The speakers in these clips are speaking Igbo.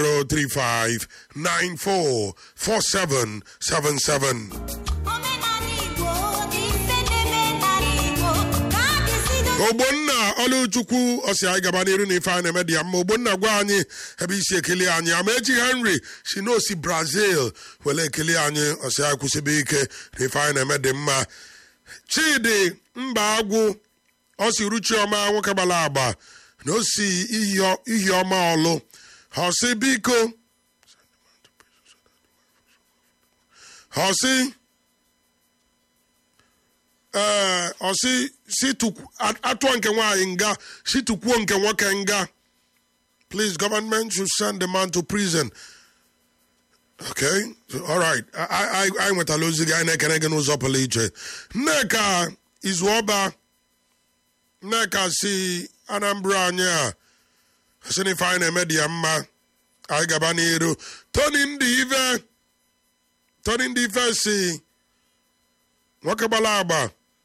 035 94 4777. omenala igbo ife na-eme n'ala igbo ka a ga-esido ogbonna ọlụchukwu ọsị anyị gaba n'iru na ife anyị na-eme dị ya mma ogbonna gwa anyị ebe isi ekele anyị amaechi henry si n'osi brazil were ekele anyị ọsị anyị kwụsịbe ike na ife anyị na-eme dị mma chidi mba agwụ ọsị ruchiọma nwoke gbara agba na osi ihi ọma ọlụ ọsị biko ọsị ee ọsị si tukwu- a- atụọ nke nwaanyị nga si tukwuo nke nwoke nga please government should send the man to prison okay so, all right I- I- anyị nwetala ozi gị anyị na-ekene gị n'ụzọ pụrụ iche nneka izuọba nneka si anambra anyị a sị na ife anyị na-eme dị ya mma anyị gaba n'iru tony ndị ife tony ndị ife si nwoke gbara agba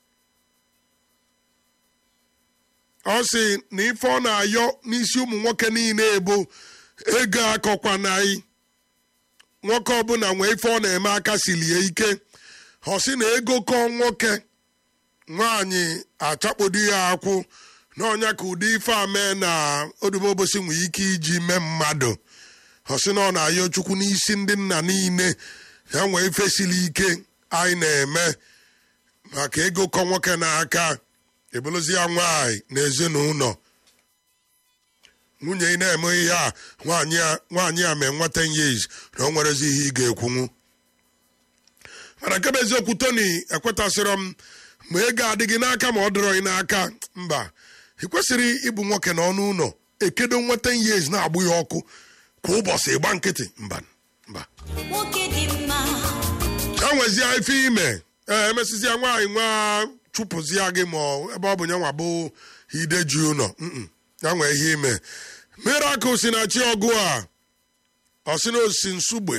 ọ sị na ife ọ na-ayọ n'isi ụmụ nwoke niile bụ ego akọkwanaghị nwoke ọbụla nwee ife ọ na-eme aka silie ike ọ sị na ego kọọ nwoke nwaanyị achakpodo ya akwụ na ọnya ka ụdị ife a mee na odumobosi nwee ike iji mee mmadụ ọ sị na ọ na-ayọ chukwu n'isi ndị nna niile ya nwee ife siri ike anyị na-eme maka ego kọ nwoke n'aka ebolozi ya nwaanyị na ezinụlọ nwunye ị na-eme ihe a nwaanyị a nwaanyị a mee nwa 10 years na o nwerezi ihe ị ga-ekwunwu mana nke bụ eziokwu tony ekwetasịrọ m ma ego adịghị n'aka ma ọ dịrọ gị n'aka mba ị kwesịrị ịbụ nwoke na ọnụ ụlọ ekedo nwa 10 years na-agbụ ya ọkụ kwa ụbọchị ịgba nkịtị mba mba nwoke dị mma ya nwezie ife ime ee emesịzịa nwaanyị nwa chụpụzia gị ma ọ- ebe ọ bụ nyanwa bụ ideji ụlọ Mm-mm. ya nwee ihe ime miracle si na chi ọgụ a ọ sị na osi nsugbe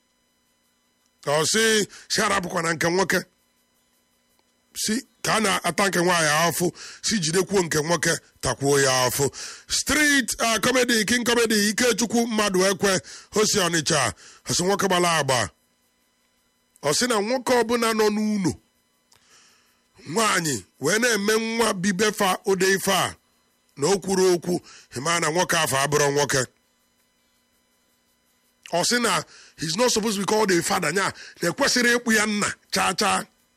ọ sị si arapụkwa na nke nwoke si ka a na-ata nke nwaanyị afụ si jidekwuo nke nwoke takwuo ya afụ street uh, comedy king comedy ikechukwu mmadụ ekwe osi ọnịcha ọsị nwoke gbara agba ọ sị na nwoke ọbụla nọ n'ụlọ nwaanyị wee na-eme nwa bibefa ụdị ife a na o kwuru okwu ịma na nwoke afọ abụrụ nwoke ọ sị na he's not supposed to be called a father nya na ekwesịrị ịkpụ ya nna chaa chaa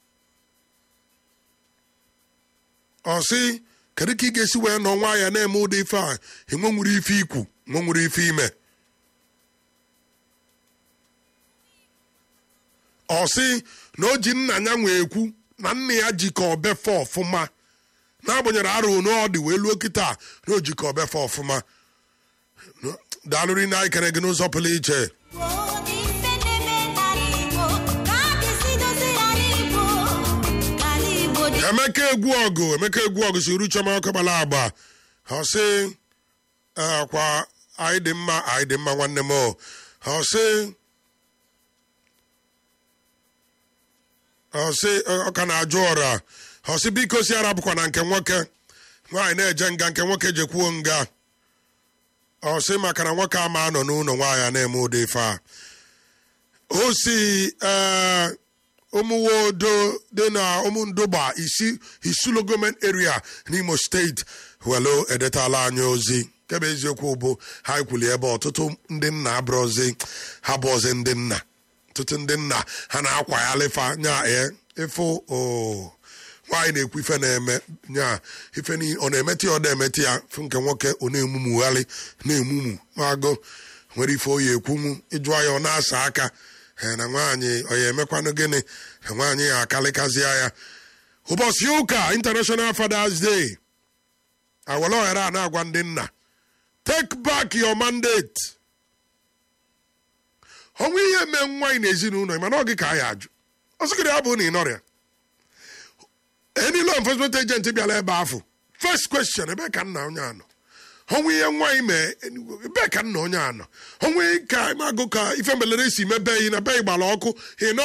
ọ sị kedu ka ị ga-esi wee nọ nwa ya na-eme ụdị ife a enwe nwere ife ikwu nwe nwere ife ime ọ sị na o ji nna ya nwee ekwu na nna ya jikọ obefe ọfụma n'agbanyeghị arụ na ọ dị wee luo kịta na o jikọ obefe ọfụma daalụrị na anyị kere gị n'ụzọ pụrụ iche Igbo ife na-eme n'ala igbo ka a ga-esidozi ala igbo ka ala igbo dị emeka egwu ọgụ emeka egwu ọgụ si uru chioma ọkụ gbara agba ọ sị "Eh, kwa anyị dị mma anyị dị mma nwanne m o." ọ sị ọ sị ọ ka na-ajụ ọra ọ sị biko si arapụkwa na nke nwoke nwaanyị na-eje nga nke nwoke jekwuo nga ọ sị maka na nwoke ama anọ n'ụlọ nwaanyị a na-eme ụdị ife a o si ee ụmụwodo dị na ụmụndụgba isi isulo gọọmenti area n'imo steeti welo edetala anyị ozi kebe eziokwu bụ ha kwuli ebe ọtụtụ ndị nna abụrụzi ha bụ ọzi ndị nna ọtụtụ ndị nna ha na-akwaghalịfa nya e ịfụ o nwaanyị na-ekwu ife na-eme nya ife niile ọ na-emeti ya ọ na-emeti ya fụ nke nwoke ọ na-emumugharị na-emumu magụ nwere ife oyi ekwunwu ịjụọ ya ọ na-asa aka ee na nwaanyị ọ ya emekwanụ gịnị na nwaanyị ya akalịkazịa ya ụbọchị ụka international fathers day awere ohere a na-agwa ndị nna take back your mandate ọnwa ihe mee nwaanyị na ezinụlọ mana ọ gị ka a ya ajụ ọsịgịrị ya bụ na ị nọrịa any law enforcement agent bịara ebe afọ first question ebe ka nna onye anọ ọnwa ihe nwaanyị mee ebe ka nna onye anọ ọnwa ka magụ ka ife mbelere si mebe yi na be gbara ọkụ ị nọ